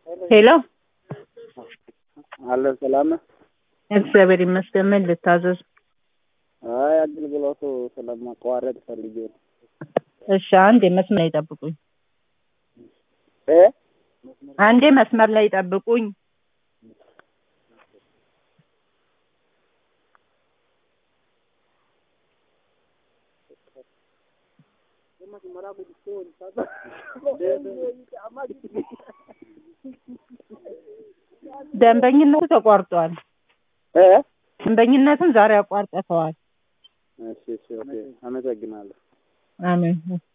ሄሎ አለ ሰላም ነህ? እግዚአብሔር ይመስገን። ምን ልታዘዝ? አይ አገልግሎቱ ስለማቋረጥ ፈልጌ ነው። እሺ አንዴ መስመር ላይ ጠብቁኝ። እ አንዴ መስመር ላይ ጠብቁኝ። ደንበኝነቱ ተቋርጧል። እ ደንበኝነቱን ዛሬ አቋርጠተዋል። እሺ እሺ ኦኬ አመሰግናለሁ። አሜን።